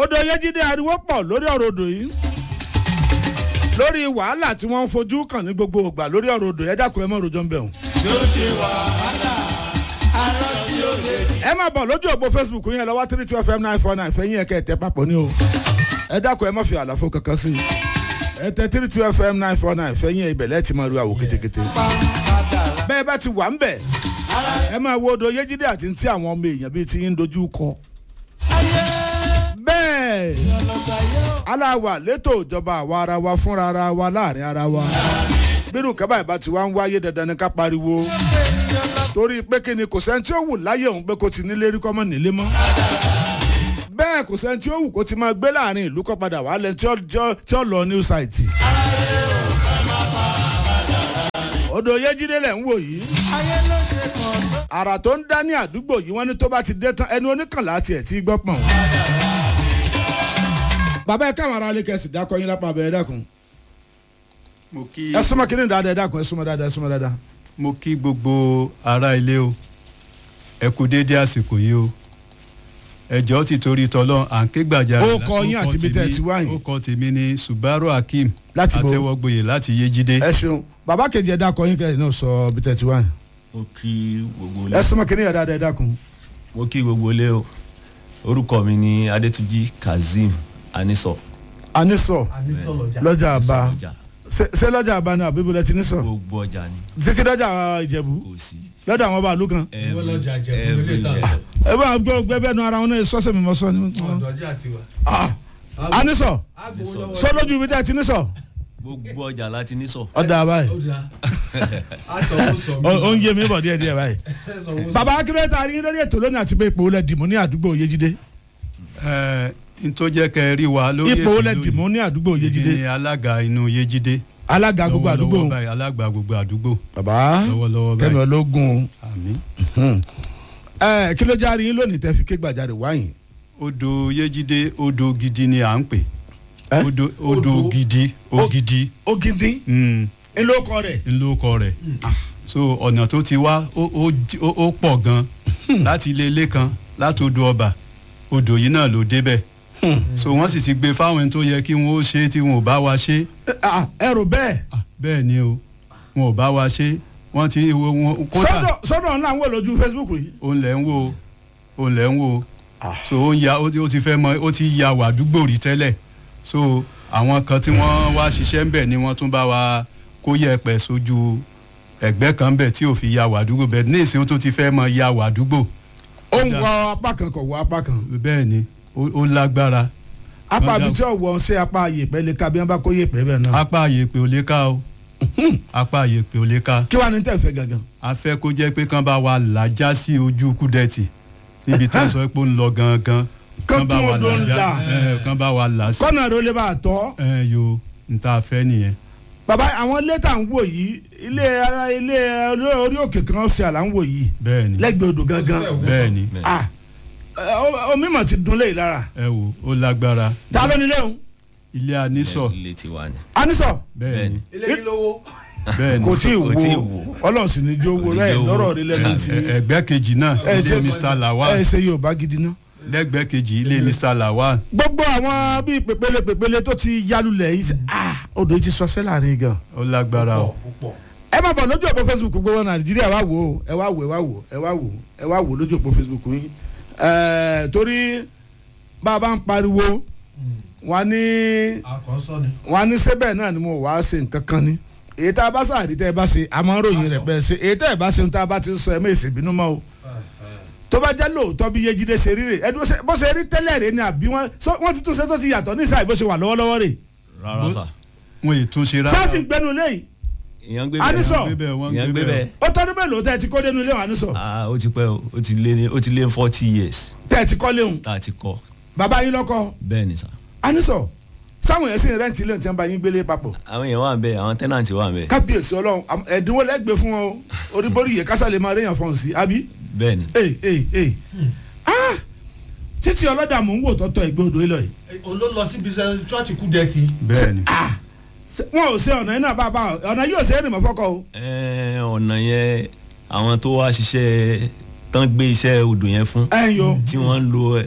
odò yẹjídé ariwo pọ̀ lórí ọ̀rọ̀ odò yìí lórí wàhálà tí wọ́n ń fojú kàn ní gbogbo ògbà lórí ọ̀rọ̀ odò yẹn dákun ẹ mọ̀ rojọ́ ń bẹ̀ wọ́n. yóò ṣe wàhálà arọ tí ó lè di. ẹ máa bọ̀ lójú òpó facebook yẹn lọ́wọ́ three two fm nine four nine fẹ́yìn ẹ̀kẹ́ ẹ̀tẹ́ papọ̀ ní o ẹ dákun ẹ má fi àlàfo kankan sí i ẹ tẹ three two fm nine four nine fẹ́yìn ibẹ̀lẹ́ ti máa ru àwò kétékété pàǹpàdà bẹ́ẹ̀ bá ti wà ń bẹ̀ ẹ máa wo odò yéjídé àti ti àwọn ọmọ èèyàn bíi ti ń dojú kọ ayé bẹ́ẹ̀ ọlọ́sàyé ò. aláwa létò ìjọba àwa ara wa fúnra ara wa láàrin ara wa bírù kábàá ìbá ti wá ń wáyé dandan ní ká pariwo torí pé kí ni kò sẹ́ni tí ó wù láyé òun pé kò ti nílé rí kọ́mọ́ nílé mọ́ bẹ́ẹ̀ kò sẹ́ni tí ó wù kó ti máa gbé láàrin ìlú kọ́ padà wà lẹ́ni tí ó- tí ó- tí ó lọ new site. odò yéjídé lẹ̀ ń wò yìí ayé ló ṣe kàn tó. àrà tó ń dá ní àdúgbò yìí wọ́n ní tó bá ti dé tán ẹni oníkànlá tiẹ̀ tí gbọ́ pọ̀n. bàbá ẹ káwọn ará ilé kẹsì dákọ yín lápá abẹ́rẹ́ dákun mo kí ẹ súnmọ́ kí ni dáadáa ẹ dákun ẹ súnmọ́ dáadáa ẹ súnmọ́ dáadáa. mo kí gbogbo ará ilé o ẹ kú déédéé àsìkò yìí o ẹjọ́ ti torí tọ́lọ́ à ń ké gbàjarè Ó kọ yín àti ibi tẹ́ ẹ ti wá yìí. ó kọ tèmi ní subaru hakeem Láti bo? àtẹwọgboyè láti yéjídé ẹ ṣeun bàbá kejì ẹ dákọ yín kẹsì náà sọ bí tẹ ti wá yìí. mo kí gbogbo ẹ ilé súnmọ́ kí ni dáadáa ẹ dákun. mo kí gbogbo ilé o orúkọ mi ni adétúnjì kazeem anisọ anisọ lọ́jà àbá ọjà ṣé ṣé lọ́jà àbá ni àbí bọ́lá ti ní sọ gbogbo ọjà ni títí lọ́jà ìjẹ̀bú kò sí lọ́dọ̀ àwọn bàálù kan every- lọ́jà Ìjẹ̀bú ilé everywhere. ìtajà. ẹ bá gbọ́ gbẹ́bẹ́ nu ara wọn náà sọ́sẹ̀ mi mọ́ sọ ni. ọ̀dọ̀jà tiwa. anisọ agbowó sọ lójú ibi tẹ́ ẹ ti ní sọ. gbogbo ọjà láti ní sọ ọ̀dà àbáyé ó da aṣọwó sọ mí. ó ń yé mi bọ̀ díẹ̀ díẹ̀ báyìí. Aṣọwó sọ bàbá akéré ta ni lórí ètò lónìí àti pé ipò olè dìmú ní àdúgbò yéjídé ẹ n tó jẹ́ kẹ́ ẹ rí wa lórí ipò ètò olè lónìí. dìmú ní àdúgbò èmi yéjídé ni alága inú yéjídé alága gbogbo àdúgbò lọ́wọ́lọ́wọ́ báyìí alága gbogbo àdúgbò bàbá lọ́wọ́lọ́wọ́ kẹmi báyìí ológun àmín ẹ kí ló járe yín lónìí tẹ́ fi ké gbàjarè wáyìn odò yéjídé odò gidi ni à ń pè Ẹ? odò odò Odò? gidi ògidì ògidì mm, ńlọkọ rẹ ńlọkọ rẹ̀ so ọ̀nà tó ti wá ó- ó jí- ó ó pọ̀ gan láti ilé ilé kan láti odò ọba odò yìí náà ló débẹ̀ so wọ́n sì ti gbé fáwọn ẹni tó yẹ kí wọ́n ó ṣe tí wọn ò bá wa ṣe ẹ rò bẹ́ẹ̀ Ah, bẹ́ẹ̀ ni o wọn ò bá wa ṣe wọ́n ti wo wọn kódà sọ́dọ̀ sọ́dọ̀ ńlá ń wò lójú facebook yìí òun lẹ̀ ń wo òun lẹ̀ ń wo so ó ń ya ó ti- ó ti fẹ́ mọ ó ti ya wàdúgbò rí tẹ́lẹ̀ so àwọn kan tí wọ́n wá ṣiṣẹ́ ń bẹ̀ ni wọ́n tún bá wa kó yẹ̀pẹ̀ sójú ẹ̀gbẹ́ kan bẹ̀ tí ò fi ya wàdúgbò bẹ̀ ní ìsìn ó tún ti fẹ́ mọ ya wàdúgbò ó ń wọ apá kan kò wọ apá kan bẹ́ẹ̀ ni ó ó lágbára apá Ọ̀dà- àbí tí ò wọ ṣé apá yèpẹ̀ lè ka bí wọ́n bá kó yèpẹ̀ bẹ́ẹ̀ náà apá àyèpè ò lè ká o apá àyèpè ò lè ká kí wàá ní tẹ̀ fẹ́ gangan a fẹ́ kó jẹ́ pé kán bá wa làjá sí ojú kúdẹ̀tì níbi tí wọ́n sọ pé ó ń lọ gangan Kán bá tún wa odò ń làjá là. ẹ, kán bá wa là sí kọ́nà rẹ ó lè bá a tọ́ ẹ yo n ta fẹ́ nìyẹn bàbá àwọn ilé tá à ń wò yìí ilé ara ilé orí- orí òkè kan ṣe àlà ń wò yìí bẹ́ẹ̀ ni lẹ́gbẹ̀ẹ́ odò gangan bẹ́ẹ̀ ni ah ẹ, o- omi mà ti dun léyìí lára ẹ wo ó lágbára ta ló nílé òun ilé anísọ ilé tiwa ni anisọ bẹ́ẹ̀ ni ilé yìí lówó. bẹ́ẹ̀ ni kò tí ì Kò tí ì wo wo. ọlọ́run sì ní jó wo Kò ní rẹ̀ jó wo. lọ́rọ̀ rí lẹ́nu tí Ẹ- ẹgbẹ́ kejì náà ẹ ilé tí- Mr. Lawal ẹ ṣe yorùbá gidi ná. lẹ́gbẹ́ kejì ilé Mr. Lawal gbogbo àwọn bíi pèpele pèpele tó ti yálulẹ̀ yìí ṣe- ah odò yìí ti sọ sẹ́là ní gan. ó lágbára o ẹ má bọ̀ lójú òpó facebook gbogbo wọn nàìjíríà wá wò ó ẹ wá wò ẹ wá wò ẹ wá wò ẹ wá wò lójú òpó facebook yín ẹ torí bá a bá ń pariwo wọn ní àkọ́sọ́ ni. wọn ní sẹ́bẹ̀ náà ni mo wá ṣe nǹkan kan ni èyí tá a bá sàrí tẹ́ ẹ bá ṣe àmọ́ ròyìn rẹ̀ bẹ́ẹ̀ ṣe èyí tẹ́ ẹ bá ṣe ń tá a bá ti ń sọ ẹ mẹ́sẹ̀ bínú mọ́ o tó bá jẹ́ lóòótọ́ bí yejide ṣe rí rè ẹ dúró ṣe bó ṣe rí tẹ́lẹ̀ rè ni àbí wọ́n sọ- wọ́n ti tún ṣe tó ti yàtọ̀ ní ìsàlẹ̀ bó ṣe wà lọ́wọ́lọ́wọ́ rè rárá sà wọn ì túnṣe rárá sáàsì gbẹnu léyìí ìyẹn gbé Anisọ. Wọ́n gbé bẹ́ẹ̀, wọ́n ìyẹn gbé gbé bẹ́ẹ̀. bẹ́ẹ̀ ó tọ́dún mélòó tẹ́ ẹ ti kó dénú ilé wa ní sọ ah ó ti pẹ́ o ó ti lé ní ó ti lé ní forty years tẹ́ ẹ ti kọ́ léhùn tá a ti kọ́ bàbá yín lọ́kọ́ bẹ́ẹ̀ ni sà anisọ sáwọn yẹn sì ń rẹ́ǹtì ilé tí wọ́n bá yín gbélé papọ̀ àwọn èèyàn wà ń bẹ àwọn tẹ́nàntì wà ń bẹ kábíyèsí ọlọ́run am- ẹ̀dínwó lẹ́gbẹ̀ẹ́ fún wọn o oríborí yẹ kásá lè máa réyàn fọ́n sí àbí bẹ́ẹ̀ ni ee ee ee ah títí ọlọ́dà mò ń wò tọ́tọ̀ ẹgbẹ́ odò yìí lọ yìí òun ló lọ síbi iṣẹ́ chọ́ọ̀chì kú dẹ́tì. bẹ́ẹ̀ ni ah ṣe- wọn ò ṣe ọ̀nà yìí náà bá a bá a ọ̀nà yìí ò ṣe é rìn mọ́ fọ́kọ o Ẹ, ọ̀nà yẹn àwọn tó wá ṣiṣẹ́ tán gbé iṣẹ́ odò yẹn fún ẹ̀ ń yo tí wọ́n ń lo ẹ,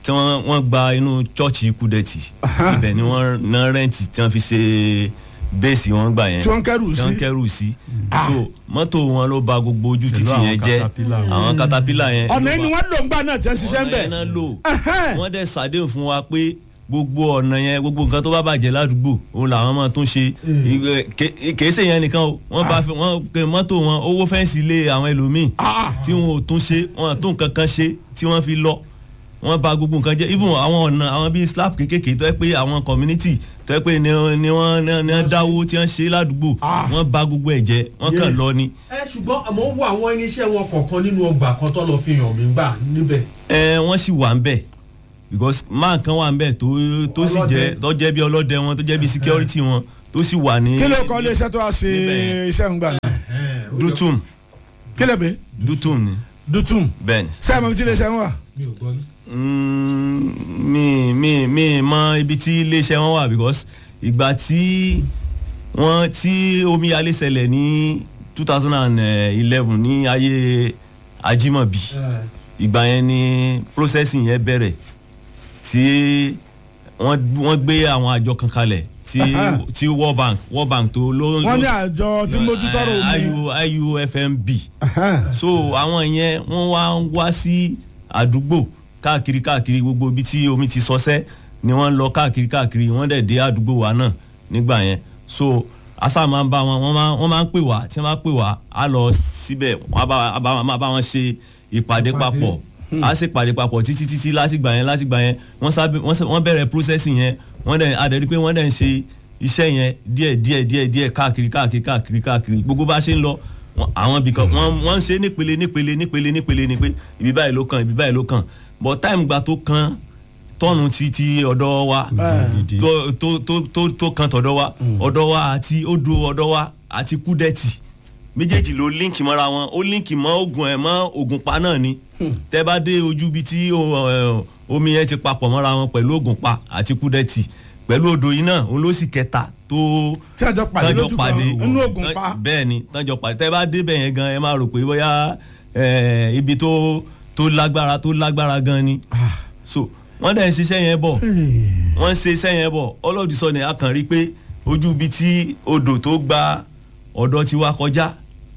tí wọ́n wọ́n gba inú chọ́ọ̀chì kúdẹ̀tì ibẹ̀ ni wọ́n ná rẹ́ǹtì tí wọ́n fi ṣe bẹ́ẹ̀sì wọn gbà yẹn tí wọ́n ń kẹ́rù tí sí wọ́n kẹ́rù sí so mọ́tò wọn ló ba gbogbo ojú Pẹ̀lú títì àwọn yẹn jẹ́ caterpillar. àwọn katapila yẹn ọ̀nà ló ẹni ba- wọ́n lò ń gbà náà tí wọ́n ṣiṣẹ́ ń ọ̀nà bẹ̀ yẹn náà lò Ẹhẹ́n. wọ́n dẹ̀ ṣàdéhùn fún wa pé gbogbo ọ̀nà yẹn gbogbo nǹkan tó bá bàjẹ́ ládùúgbò òun làwọn máa tún ṣe Ìgbẹ́- ké- kèé ṣe yẹn nìkan o wọ́n bá fi- wọ́n pe mọ́tò wọn owó fẹ́ǹsì lé àwọn ẹlòmíì tí wọn ò tún ṣe wọn ò tún nǹkan kan ṣe tí wọ́n fi lọ wọ́n bà gbogbo nǹkan jẹ́ even àwọn ọ̀nà àwọn bíi slap kékèké tó yẹ pé àwọn community tó yẹ pé ni ni wọ́n ni wọ́n dáwó tí wọ́n ṣe ládùúgbò wọ́n bà gbogbo ẹ̀ jẹ́ wọ́n kàn Yeah. lọ ni. ẹ ṣùgbọ́n àmọ́ ó wọ àwọn irinṣẹ́ wọn kọ̀ọ̀kan nínú ọgbà kan tó lọ fi hàn mí gbà níbẹ̀. ẹ wọ́n sì wà ń bẹ̀ because máa kan wà ń bẹ̀ tó tó sì jẹ́ Ọlọ́dẹ. tó jẹ́ bí ọlọ́dẹ wọn tó jẹ́ bí security wọn tó sì wà ní. kí ló kọ́ iléeṣẹ́ tó wá ṣe Níbẹ̀. iṣẹ́ ń gbà náà dutum kí lè bẹ́ dutum ni dutum bẹ́ẹ̀ ni. ṣé àmọ́ ibi tí iléeṣẹ́ ń wà mi ò gbọ́ ní. Mm, mi mi mi mọ ibi tí iléeṣẹ́ wọn wà because ìgbà tí wọ́n tí omíyalé ṣẹlẹ̀ ní two thousand and eleven ní ayé Ajímọ̀bí ìgbà yẹn ni processing yẹn bẹ̀rẹ̀ tí wọ́n wọ́n gbé àwọn àjọ kan kalẹ̀ tí Aha. tí World Bank World Bank tó ló wọ́n ní àjọ tí mójútọ́rọ̀ omi IU IUFMB so àwọn yẹn wọ́n wá ń wá sí àdúgbò káàkiri káàkiri gbogbo ibi tí omi ti sọsẹ́ ni wọ́n ń lọ káàkiri káàkiri wọ́n dẹ̀ dé àdúgbò wa náà nígbà yẹn so asa máa ń bá wọn wọ́n máa wọ́n máa ń pè wá tí wọ́n bá pè wá á lọ síbẹ̀ wọ́n á bá á bá máa bá wọn ṣe ìpàdé papọ̀ á ṣe ìpàdé papọ̀ títí títí láti gbà yẹn láti gbà yẹn wọ́n sábẹ́ wọ́n sẹ- wọ́n bẹ̀rẹ̀ processing yẹn wọ́n dẹ̀ adẹ̀rí pé wọ́n dẹ̀ ń ṣe iṣẹ́ yẹn díẹ̀ díẹ̀ díẹ̀ díẹ̀ káàkiri káàkiri káàkiri káàkiri gbogbo bá ṣe ń lọ wọn- àwọn ibì kan wọ́n wọ́n ń ṣe nípele nípele nípele nípele ni pé ibi báyìí ló kàn ibi báyìí ló kàn but time gba tó kan tọ́nu ti ti ọ̀dọ̀ wa tó tó tó tó tó kan tọ̀dọ̀ wa ọ̀dọ̀ wa àti odò ọ̀dọ̀ wa àti kúdẹ́tì méjèèjì ló líǹkì mọ́ra wọn ó líǹkì mọ́ ogun ẹ̀ mọ́ ogun pa náà ni tẹ́ bá dé ojú ibi tí o- ẹ, omi yẹn ti papọ̀ mọ́ra wọn pẹ̀lú ogun pa àti kúdẹ́tì pẹ̀lú odò yìí náà òun ló sì kẹta tó tí àjọ pàdé tọ́jọ́ lójú kan inú ògùn pa bẹ́ẹ̀ ni tọ́jọ́ pàdé tẹ́ bá débẹ̀ yẹn gan ẹ máa rò pé bóyá ẹ, ibi tó tó lágbára tó lágbára gan ni so wọ́n dẹ̀ ń ṣiṣẹ́ yẹn bọ̀ wọ́n ń ṣe iṣẹ́ yẹn bọ̀ ọlọ́dún sọ ni a kàn rí pé ojú ibi tí odò tó gba ọ̀dọ̀ tiwa kọjá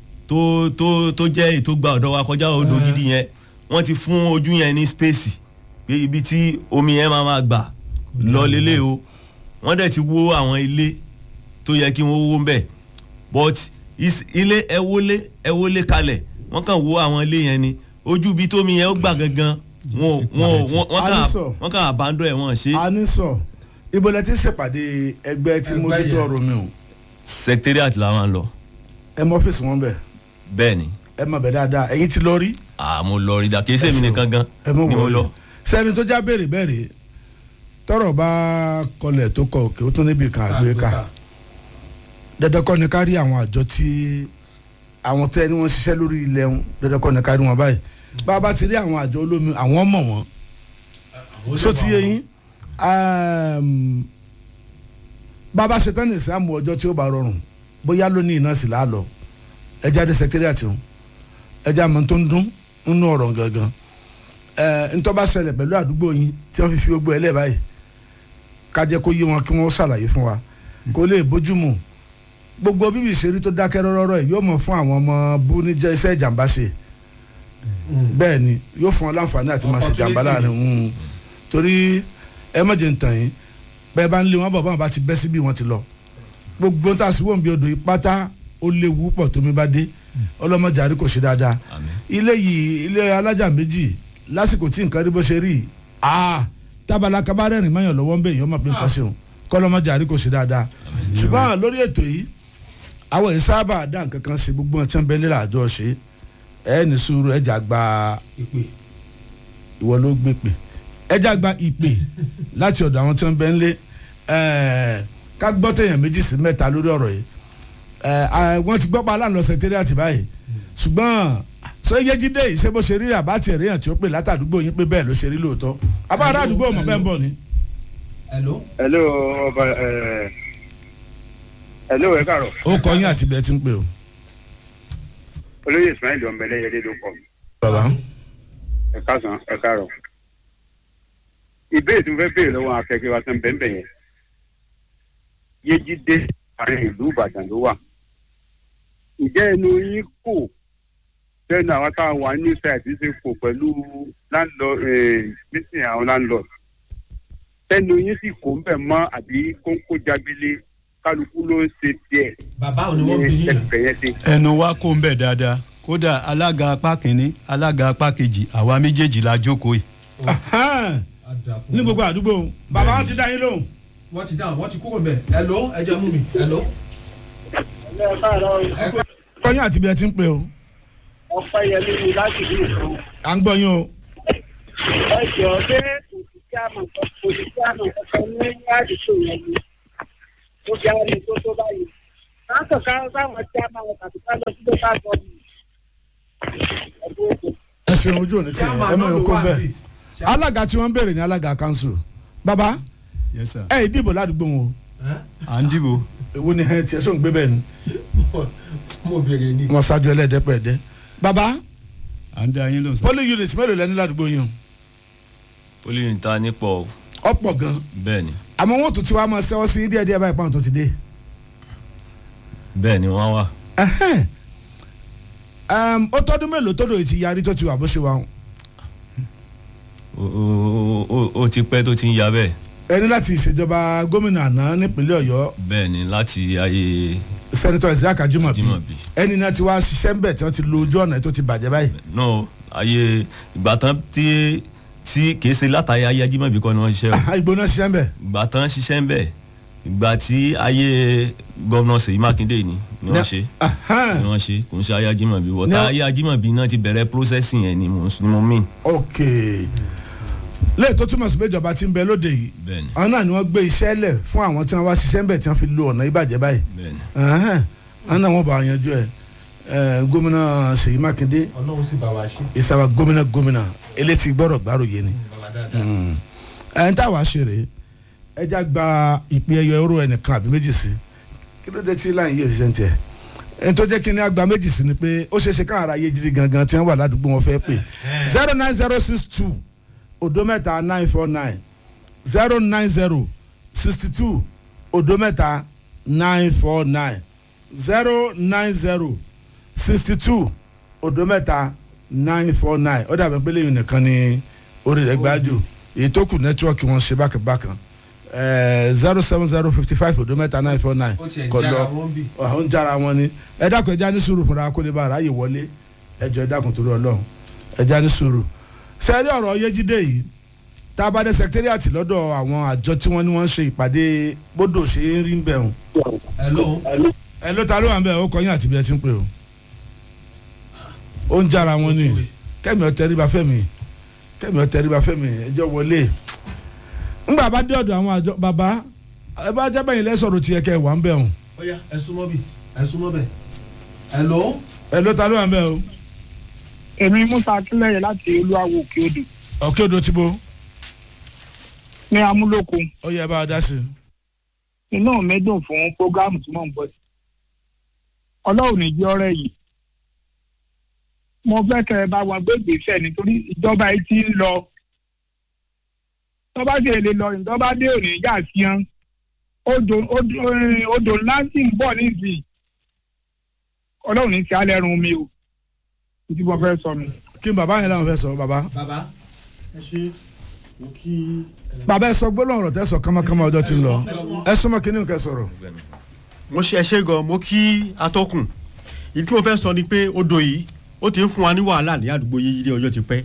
tó tó tó jẹ́ èyí tó gba ọ̀dọ̀ wa kọjá odò gidi yẹn wọ́n ti fún ojú yẹn ní spéèsì pé ibi tí omi yẹn máa máa gbà lọ lélẹ̀ o wọ́n dẹ̀ ti wó àwọn ilé tó yẹ kí wọ́n wó ń bẹ̀ but is- ilé ẹ wọlé ẹ wọlé kalẹ̀ wọ́n kàn wó àwọn ilé yẹn ni ojú ibi tómi yẹn ó gbà gangan wọn ò- wọn ò- wọn- wọ́n kàn Alisọ. wọ́n kàn àbándọ̀ ẹ̀ wọ́n ṣe a ní sọ ibo lẹ ti ṣèpàdé ẹgbẹ́ tí Ẹgbẹ́ mójútó yẹn. ọ̀rọ̀ omi o secretariat làwọn lọ ẹ mọ ọ́fíìsì wọn bẹ̀ bẹ́ẹ̀ ni ẹ mọ bẹ̀ dáadáa ẹ̀yin ti lọ rí àmọ́ lọ rí da kì í sèmi Ẹ ṣeun. nìkan gan ẹ mọ ni mo wọlé lọ sẹ́ni tó já béèrè béèrè tọ́rọ̀ bá kọlẹ̀ tó kọ òkè ó tún níbi kan àgbé ká dandan kọ́ ni ká rí àwọn àjọ tí àwọn tẹ́ ni wọ́n ṣiṣẹ́ lórí ilẹ̀ wọn dandan kọ́ ni ká rí wọn báyìí bá a bá ti rí àwọn àjọ olómi àwọn mọ̀ wọ́n so ti yé yín um, bàbá ṣetán ní ìsàmù ọjọ́ tí ó bá rọrùn bóyá lónìí iná sì láàlọ́ ẹja dé sẹkítẹ́rìàtì wọn ẹja mọ̀ tó ń dún nínú ọ̀rọ̀ gangan ẹ ntọ́ bá ṣẹlẹ̀ pẹ̀lú àdúgbò yín tí wọ́n fi fi gbogbo ẹ̀ lẹ́ báyìí ká jẹ́ kó yé wọn kí wọ́n ṣàlàyé fún wa kó lè bójúmu gbogbo bíbí ìṣeré tó dákẹ́ rọ́rọ́rọ́ ẹ̀ yóò mọ̀ fún àwọn ọmọ bú ní jẹ́ iṣẹ́ ìjàmbá ṣe bẹ́ẹ̀ ni yóò fún ọ láǹfààní àti máa ṣe ìjàmbá láàrin mm. torí ẹ má jẹ́ ń tàn yín bẹ́ẹ̀ bá ń lé wọn bọ̀ báwọn bá ti bẹ́ síbí wọn ti lọ gbogbo tá a sì wọ́n bí odò yìí pátá ó léwu pọ̀ tómi bá dé ọlọ́mọdé àrí kò ṣe dáadáa Àmín. ilé yìí ilé alájà méjì lásìkò tí nǹkan rí bó ṣe rí aa tábàlà kabarẹ́rìn mọ́yàn lọ́wọ́ ń bẹ̀ yìí ọmọ pé nǹkan ṣeun kọ́lọ́mọdé àrí kò ṣe dáadáa ṣùgbọ́n lórí ètò yìí àwọn yìí sábà dá nǹkan kan ṣe gbogbo ọtí ń bẹ nílẹ̀ àjọ ṣe ẹ ní sùúrù ẹjà gba ìpè ìwọ ló gbé pè ẹjà gba ìpè láti ọ̀dọ̀ àwọn tí wọ́n bẹ ń lé ẹ̀ẹ́, ká gbọ́ tẹ̀yàn méjì sí mẹ́ta lórí ọ̀rọ̀ yìí ẹ̀ẹ́, wọ́n ti gbọ́ pa aláǹlọ́ sẹkítẹ́rìàtì báyìí ṣùgbọ́n sọ yéjídé yìí ṣé bó ṣe rí àbátì ẹ̀ríyàn tí ó pè látàdúgbò yín pé bẹ́ẹ̀ ló ṣe rí lóòótọ́ abáàrá àdúgbò mọ̀ bẹ́ẹ̀ ń bọ̀ ni. hello hello ọba ẹ hello ẹ káàárọ̀ ó kọ yín àti bẹ́ẹ̀ ti ń pè o. olóyè ismail ọmọbẹlẹyẹlé ló kọ mi bàbá ẹ káàsán ẹ káàárọ̀ ìbéèrè tí mo fẹ́ béèrè lọ́wọ́ akẹ́kẹ́ wa sàn bẹ́ẹ̀ yẹn yéjídé àárín ìlú ìbàdàn ló wà ǹjẹ́ ẹnu yín kò sẹ́nu àwọn tá a wà ní ṣáìtì ṣe kò pẹ̀lú landlord meeting àwọn landlord sẹ́nu yín sì kò ń bẹ̀ mọ́ àbí kóńkó jábílé kálukú ló ń ṣe tiẹ̀ bàbá ò ní wọ́n bí yín ẹ̀fẹ̀ yẹn ṣe. ẹnu wa kó ń bẹ̀ dáadáa kódà alága apá kìíní alága apá kejì àwa méjèèjì la jókòó yìí. Ahán, ní gbogbo àdúgbò bàbá wọn ti dá yín lóhùn. wọ́n ti dáhùn wọ́n ti kúrò mbẹ̀ ẹ ló ẹ jẹ́ mú mi ẹ ló. kọ́yìn àti bí ẹ ti ń pè o ọpẹ́ yẹlé mi láti bí nǹkan à ń gbọ́ yín o. ẹ jọ pé òṣìṣẹ́ àmọ̀ òṣìṣẹ́ àmọ̀ kankan ní àdìsó yẹn ni ó fi àwọn ẹni tó tó báyìí láǹtọ̀ ká sáwọn tí a máa wọ tàbí ká lọ sí lókà gọ́ọ̀mù ẹ̀dùn ètò. ẹ ṣeun ojú òní tí ẹ mọ̀ yín kó bẹ́ẹ̀. alága tí wọ́n ń béèrè ní alága kanṣu bàbá yes sir. ẹ ì dìbò ládùúgbò wọn o à ń dìbò èwo ni ẹ tiẹ̀ sóun gbé bẹ́ẹ̀ ni mo béèrè ni. wọ́n ṣáájú ẹlẹ́dẹ́pẹ̀ẹ́dẹ́. bàbá à ń dá yín lóhùn sir. polling unit mélòó lẹ́ni ládùúgbò yín poli níta nípọ̀ o ọ̀pọ̀ gan bẹ́ẹ̀ ni àmọ́ wọ́n tún ti wá máa ṣẹ́wọ́ sí díẹ̀ díẹ̀ báyìí pàǹ tó ti dé. bẹ́ẹ̀ ni wọ́n wà Ẹhẹ́n. Ẹm, ó tọ́dún mélòó tó dòye ti yarí tó ti wà bó ṣe wà wọn. Ó- ó- ó- ó ti pẹ́ tó ti ń ya bẹ́ẹ̀ ẹni láti ìṣèjọba gómìnà àná nípínlẹ̀ ọ̀yọ́ bẹ́ẹ̀ ni láti ayé sẹ́nitọ́ isaac ajumabi Ajímọ̀bí. ẹni náà ti wá ṣiṣẹ́ ń bẹ̀ tí wọ́n ti lo ojú ọ̀nà tó ti bàjẹ́ báyìí. náà ayé ìgbà tán tí tí kìí ṣe látàyè ayé ajímọ̀bí kọ́ ni wọ́n ṣiṣẹ́ o ìgbóná ṣiṣẹ́ ń bẹ̀. ìgbà tán ṣiṣẹ́ ń bẹ̀ ìgbà tí ayé gómìnà Ṣèyí Mákindé ni ni wọ́n ṣe Ahán. ni wọ́n ṣe kò ń ṣe ayé ajímọ̀bí wọ́tá Ní- ayé ajímọ̀bí náà ti bẹ̀rẹ̀ processing yẹn ni mo ni mo mean ok lẹ́yìn tó túmọ̀ sí pé ìjọba ti ń bẹ lóde yìí bẹ́ẹ̀ ni àwọn náà ni wọ́n gbé iṣẹ́ lẹ̀ fún àwọn tí wọ́n wá ṣiṣẹ́ ń bẹ̀ tí wọ́n fi lo ọ̀nà ìbàjẹ́ báyìí. bẹ́ẹ̀ ni Ahán. àwọn náà wọ́n bá wọn yanjú ẹ̀ ẹ̀ gómìnà ṣèyí mákindé ọlọ́run sì bá wa ṣe. ìsàwà gómìnà gómìnà elétí gbọ́rọ̀ gbárùyé ni. bàbá dáadáa. ẹni tá a wá ṣe rèé ẹja gba ìpín ẹyọ ẹrú ẹnìkan àbí méjì sí kí ló dé tí láyìn yìí òṣìṣẹ́ ń tiẹ̀ ẹni tó jẹ́ kí ni àgbà méjì sí ni pé ó ṣeé ṣe káwọn ará yé jírí gangan tí wọ́n wà ládùúgbò wọn fẹ́ pè zero nine zero six two odo mẹ́ta nine four nine zero nine zero sixty two odo mẹ́ta nine four nine zero nine zero sixty two odo mẹ́ta nine four nine ó dàbí pé lẹ́yìn nìkan ni orí rẹ̀ gbájú èyí tó kù nẹ́tíwọ́ọ̀kì wọn ṣe bákàbákan zero seven zero fifty five odo mẹ́ta nine four nine ó tiẹ̀ kọ jára lọ wọn bì. ó ń jára wọn ni ẹ dákun ẹja ní sùúrù fúnra kó lè bá aráyè wọlé ẹjọ ẹ dákun torí Ọlọ́run ẹja ní sùúrù sẹẹrí ọ̀rọ̀ yéjídé yìí tá a bá dé sẹkítẹ́rìàtì lọ́dọ̀ àwọn àjọ tí wọ́n ní wọ́n ń ṣe ìpàdé bódò ṣe ń rí ń bẹ̀ hùn ẹ ló ẹ ló ta ló wà ń bẹ̀ ó kọyìn àti bí ẹ ti ń pè o ó ń jára wọn ni kẹ́mi ọ̀tẹ́ríba fẹ́mi kẹ́mi ọ̀tẹ́ríba fẹ́mi ẹjọ́ wọlé ńgbà bá dé ọ̀dọ̀ àwọn àjọ bàbá ẹ bá jábẹ́ yìí lẹ́sọ̀rọ̀ tiẹ̀ kẹ́ ẹ̀ wà ń bẹ̀ hùn ó yá ẹ súnmọ́ bì ẹ súnmọ́ bẹ̀. ẹ ló ẹ ló ta ló wà ń bẹ̀ o èmi musa akínlẹyẹ láti olúwawo òkè odò ọ̀kẹ́ odò tí bo ní amúlòkó ó yẹ bá a dá sí i. inú mi dùn fún prógámù tí mò ń bọ̀ sí ọlọ́run ní jẹ́ ọ̀rẹ́ yìí mo fẹ́ kẹ́ ẹ bá wọn gbé ìgbésẹ̀ nítorí ìjọba yìí ti ń lọ tọ́ba sì lè lọ ìjọba dé òní ìjà sí yan odò odò eh, odò ńlá sì ń bọ̀ nísìnyí ọlọ́run ní sí alẹ́ run mi o títí mo fẹ́ sọ mi. kí n bàbá yẹn làwọn fẹ́ sọ bàbá. bàbá ẹ ṣe mo kí. bàbá ẹ sọ gbólóhùn ọ̀rọ̀ tẹ́ sọ kámákámá ọjọ́ ti ń lọ ẹ súnmọ́ kí ni kẹ́ sọ̀rọ̀. mo ṣe ẹṣẹ gan mo kí atọ́kùn ìdí tí mo fẹ́ sọ ni pé odò yìí ó ti ń fún wa ní wàhálà ní àdúgbò yìí ilé ọjọ́ ti pẹ́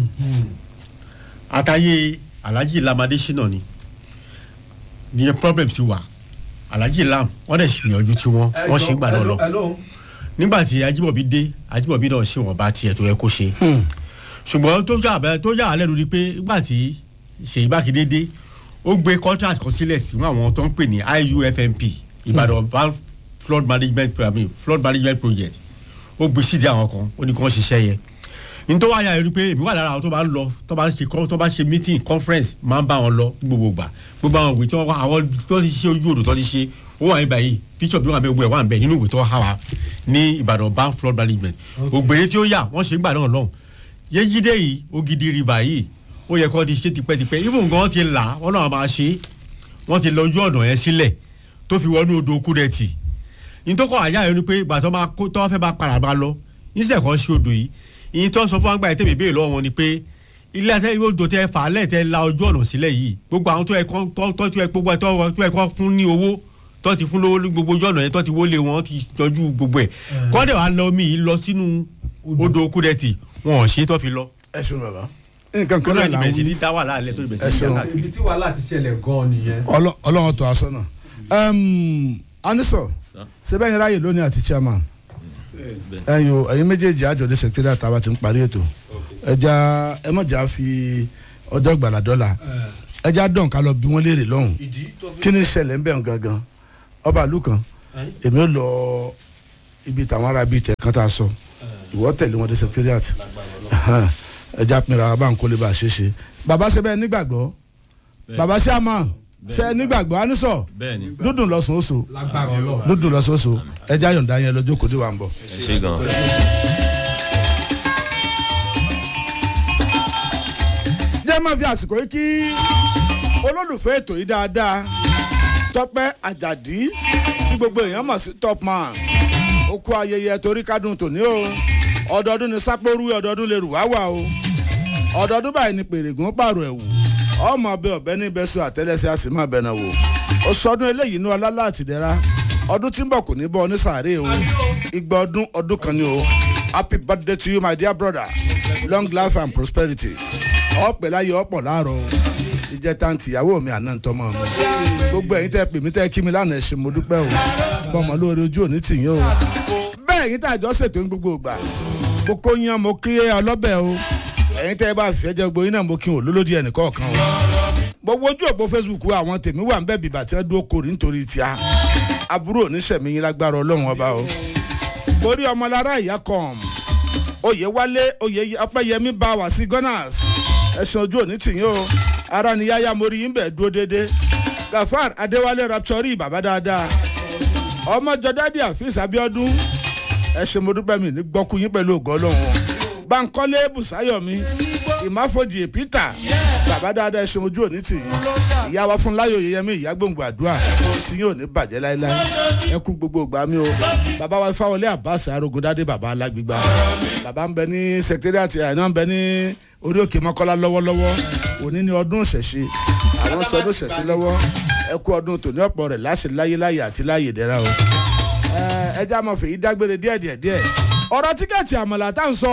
àtàyè alhaji lamade ṣìnà ni ní problem sí wa alhaji lam wọ́n dẹ̀ ṣe ìyànjú tí wọ́n wọ́n ṣe ń gbà náà lọ ẹ ló nígbà tí ajímọ̀bí dé ajímọ̀bí náà ṣe wọ́n bá tiẹ̀ tó yẹ kó ṣe ṣùgbọ́n tó yà bẹ́ẹ̀ tó yà á lẹ́nu ni pé nígbà tí ṣèyí mákindé dé ó gbé contract kan sílẹ̀ sí àwọn tó ń pè ní iufmp ìbàdàn Val flood management I mean, flood management project ó gbé sídi àwọn kan ó ní kí wọ́n ṣiṣẹ́ yẹn nítorí wáyà yẹn ni pé èmi wà lára àwọn tó bá ń lọ tó bá ń ṣe tó bá ń ṣe meeting conference máa ń bá wọn lọ ní gbogbo gbà gbogbo àwọn ìwé tí wọ́n wá àwọn tó ti ṣe ojú odò tó ti ṣe ó wà níbà yìí picture bí wọn bẹ gbogbo ẹ̀ wà níbẹ̀ nínú ìwé tó há wa ní ìbàdàn bank flood management ògbèrè tí ó yà wọ́n ṣe ń gbà náà lọ́hùn yéjídé yìí ògidì river yìí ó yẹ kó ti ṣe tipẹ́tipẹ́ even gan ti là wọ́n náà máa ṣe wọ́n ti lọ ojú ọ̀nà yẹn sílẹ̀ tó fi wọnú odò kúrẹ́tì nítòkọ̀ àyà yẹn ni pé ìgbà tó máa kó tó fẹ́ bá padà bá lọ níṣẹ́ kan ṣe odò yìí ìyìn tó sọ fún àgbà yẹn tẹ̀mí béèrè lọ́wọ́ wọn ni pé ilé àtẹ odò tẹ fà á lẹ̀ tẹ la ojú ọ̀nà sílẹ̀ yìí gbogbo àwọn tó yẹ kọ́ tó tó yẹ gbogbo tó tó yẹ kọ́ fún ní owó tó ti fún lówó ní gbogbo ojú ọ̀nà yẹn tó ti wọlé wọn ti tọ́jú gbogbo ẹ̀ kọ́ndẹ̀ wàá lọ mí lọ sínú odò kúrẹ́tì wọn ò ṣe tó fi lọ. ẹ ṣeun bàbá nǹkan kan kọ́nà náà là ìbẹ̀rẹ̀ ń sí wí ní dá wà láàlẹ́ tó ìbẹ̀rẹ̀ ẹ sí ní ṣeun. dá káàkiri. ibi tí wàhálà ti ṣẹlẹ̀ gan-an nìyẹn. Ọlọ́- ọlọ́run tó aṣọ náà anisọ ṣe bẹ́ẹ̀ yẹn ráyè lónìí àti chairman ẹ̀yin o ẹ̀yin méjèèjì àjọ̀dé secretariat àtàwọn ti ń parí ètò ẹja ẹ mọ̀jà fi ọjọ́ gbàlà dọ́là ẹja dọ̀n ká lọ bí wọ́n léèrè lọ́hùn ìdí tó fi. kí ni ìṣẹ̀lẹ̀ ń bẹ̀ ń gangan ọba ìlú kan èmi ò lọ ibi tàwọn ará bíi tẹ̀ kan tá a sọ ìwọ tẹ̀lé wọn dé secretariat Ẹhẹ́n. ẹja pinra wa bá ń kólé bá a ṣe é ṣe bàbá ṣe bẹ́ẹ̀ nígbàgbọ́ bàbá ṣe àmọ́ ṣe nígbàgbọ́ anisọ bẹ́ẹ̀ni dúdùn lọ́sùn oṣù lágbára ọlọ́run. dúdùn lọ́sùn oṣù ẹja yọ̀ǹda yẹn lọ́jọ́ kò dé wa ń bọ̀. ẹ ṣe gan. jẹ́ máa fi àsìkò yìí kí olólùfẹ́ ètò yìí dáadáa tọ́pẹ́ àjàdí tí gbogbo èèyàn mọ̀ sí top man ó kú ayẹyẹ torí kádùn tòní o ọdọọdún ni sápóru ọdọọdún lè rù wá wà o ọdọọdún báyìí ni pèrègùn pààrọ̀ ẹ̀wù ọmọ ọbẹ̀ ọ̀bẹ ní bẹ́sù àtẹ́lẹsẹ̀ a sì máa bẹ̀nà wò ó sọdún eléyìí ní ọlá àtìdẹ́ra ọdún tí ń bọ̀ kò ní bọ́ ní sàárè o igba ọdún ọdún kan ni o happy birthday to you my dear brother long life and prosperity ọ̀pẹ̀ láyé ọ̀pọ̀ láàárọ̀ o ìjẹta ń tìyàwó mi àná ń tọmọ mi gbogbo ẹ̀yin tẹ́ pè mí tẹ́ kí mi lánàá ẹ ṣé mo dúpẹ́ o bọ́mọ lóore ojú òní tì yín o bẹ́ẹ̀ ẹ̀yin tẹ́ àjọ ṣètò ní gbogbo ìgbà mo kó yan mo kí ọlọ́bẹ̀ o ẹ̀yin tẹ́ bá fẹ́ jẹ́ gbogbo yín náà mo kí wọn lólódì ẹnì kọ̀ọ̀kan o gbogbo ojú òpó facebook wa àwọn tèmi wà ń bẹ́ẹ̀ bìbà tí wọ́n dúró kórì nítorí tíá àbúrò oníṣẹ̀mí yín lágbára ọlọ́run ọba o borí ọmọlára ìyá kan oyè wálé oyè ọpẹ́yẹmí bá wá sí gunners ẹ̀sùn ojú òní tìyín o ara ni yáyá mo rí yín bẹ̀ dúró déédéé gafar adéwálé raptori bàbá dáadáa ọmọ jọdádì àfíìs abiodun ẹ ṣé mo dúpẹ́ mi ní gbọ́kú yín pẹ̀lú ògo ọlọ́run o bankole busayomi ìmáfojì peter bàbá dáadáa ẹ ṣé ojú òní tìyín ìyá wa fún láyò yẹyẹmí ìyá gbòǹgbò àdúrà tí yóò ní bàjẹ́ láéláé ẹ kú gbogbo ìgbà mi o bàbá wa fáwọlé abbas arógundádé bàbá alágbègbà bàbá ń bẹ ní secretariat àná ń bẹ ní orí òkè mọ́kọ́lá lọ́wọ́lọ́wọ́ òní ni ọdún ìṣẹ̀ṣe àwọn sọ ọdún ìṣẹ̀ṣe lọ́wọ́ ẹ kú ọdún tòní ọ̀pọ̀ rẹ̀ láṣẹ láyé láyé àti láyé dẹ́ra o ẹ jẹ́ àmọ́ fèyí dágbére díẹ̀ díẹ̀ díẹ̀ ọ̀rọ̀ tíkẹ́ẹ̀tì àmàlà tá à ń sọ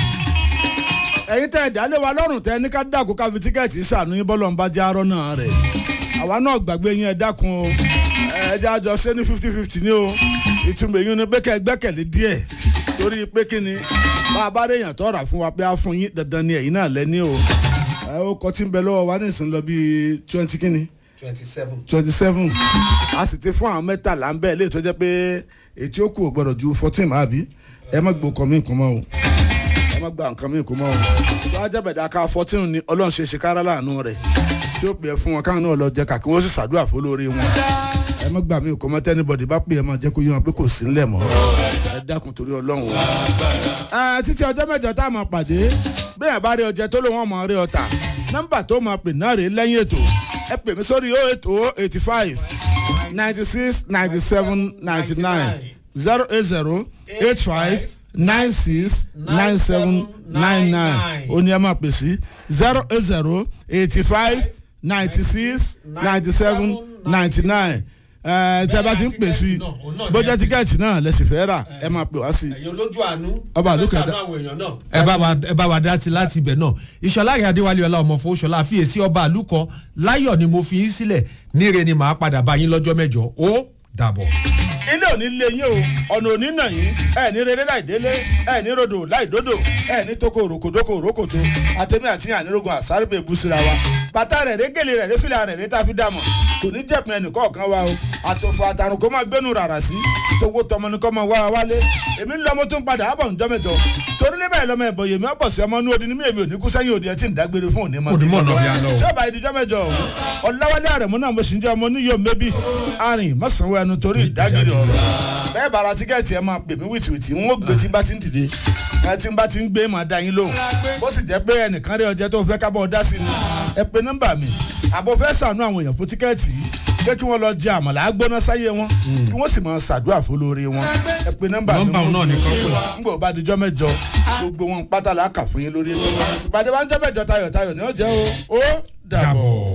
ẹ̀yin tẹ́ ẹ̀ dálé wa lọ́rùn tẹ́ ní ká dàkú ká fi tíkẹ́ẹ̀tì ṣàánú yín bọ́lọ̀ ń bá jẹ́ arọ́ náà rẹ̀ àwa náà gbàgbé yín ẹ dákun o ẹ jẹ́ àjọ ṣé ní fifty fifty ní o ìtumọ̀ èyí ni pé kẹ́ ẹ gbẹ́kẹ̀lé díẹ̀ torí pé kí ni bá a bá rí èèyàn tọ́ra fún wa pé a fún yín dandan ni ẹ̀yin náà lẹ́ni o ẹ ó kọ́ tí ń bẹ lọ́wọ́ wa ní ìsìn lọ bíi twenty kí ni twenty seven. twenty seven a sì ti fún àwọn mẹ́tàlá ń bẹ́ẹ̀ lè tó jẹ́ pé ètí ó kù ò gbọ́dọ̀ ju fourteen àbí ẹ má gbó kọ́ mí kún mọ́ o ẹ má gba nǹkan mí kún mọ́ o tó a jẹ́bẹ̀ dá ká fourteen ni ọlọ́run ṣe ṣe kára láàánú rẹ̀ tí ó pè é fún wọn káwọn náà lọ jẹ kàkí wọ́n sì ṣàdúrà fún lórí wọn ẹ má gbà mí kún mọ́ tẹ́nibọ̀dì bá pè é máa jẹ́ kó yé wọn pé kò sí ńlẹ̀ mọ́ ẹ dákun torí ọlọ́run o. ẹ títí ọjọ́ mẹ́jọ tá a máa pàdé bẹ́ẹ̀ bá rí ọjẹ́ tó ló wọ́n máa rí ọta nọ́mbà tó máa pè náà rèé lẹ́yìn ètò ẹ pè mí sórí oh eight oh eighty five ninety six ninety seven ninety nine zero eight zero eight five nine six nine seven nine nine ó ní ẹ máa pè sí zero eight zero eighty five ninety six ninety seven ninety nine tẹ bá ti ń pè sí bójá tíkẹ́ẹ̀tì náà lẹ́sìn fẹ́ rà ẹ máa pè wá sí i ẹ̀yin olójú àánú. Ọba àlùkò ẹ ẹ̀dá. ṣàánú àwọn èèyàn náà. ẹ bá wa ẹ bá wa dá sí láti ibẹ̀ náà ìṣọ̀lá rẹ̀ adéwálé ọlá ọmọ fowóṣọlá àfiyèsí ọba àlùkọ láyọ̀ ni mo fi yín sílẹ̀ níre ni màá padà bá yín lọ́jọ́ mẹ́jọ ó dàbọ̀. ilé òní lé yín o ọ̀nà òní nà yín ẹ ní rere láì délé ẹ ní rodò láì dódò ẹ ní toko òròkòdókò òrókòtò àtẹ̀mí àti ànírógun àsárébè búsira wa bàtà rẹ̀ rẹ̀ gèlè rẹ̀ rẹ̀ fìlà rẹ̀ rẹ̀ tá a fi dàmọ̀ kò ní jẹ̀pin ẹnì kọ̀ọ̀kan wa o àtòfò àtàrùn kó máa gbénu rárá sí tówó tọmọ ní kó máa wá wa wálé èmi ń lọ mo tún padà àbọ̀ ǹjọ́ mẹ́jọ torí níbẹ̀ lọ́mọ ẹ̀bọ̀ yèmí ọ̀pọ̀ sí ọmọ inú odi ní mi èmi ò ní kú sẹ́yìn òdi ẹ̀ tí ń dágbére fún òní mọ́ Òní mọ̀ náà bí a lọ o. ṣé ọba ìdíjọ́ mẹ́jọ ọ̀hún ọ̀làwálé àrẹ̀mú náà mo sì ń jẹ́ ọmọ oníyọ̀ mẹ́bí arìn mọ́sàn-án ẹnu torí ìdágìrì ọ̀rọ̀ bẹ́ẹ̀ bá ra tíkẹ́ẹ̀tì ẹ máa pè mí wìtìwìtì n ó gbé tí n bá ti ń dìde ẹ tí n bá ti ń gbé máa da yín lóhùn bó sì jẹ́ pé ẹnìkan rí ọjọ́ tó fẹ́ kábọ̀ dá sí ni ẹ pe nọ́mbà mi àbò fẹ́ sànú àwọn èèyàn fún tíkẹ́ẹ̀tì yìí pé kí wọ́n lọ jẹ àmàlà gbóná sáyé wọn kí wọ́n sì máa ṣàdúrà fólórí wọn ẹ pe nọ́mbà mi Nọ́mbà wọ́n náà ni gbé kọ́kọ́. n gbọ́ bá dijọ́ mẹ́jọ gbogbo wọn pátá la kà fún yín lórí ètò ìpàdé wa ń jẹ́ mẹ́jọ tayọ̀tayọ̀ ni ó jẹ́ o ó dàbọ̀.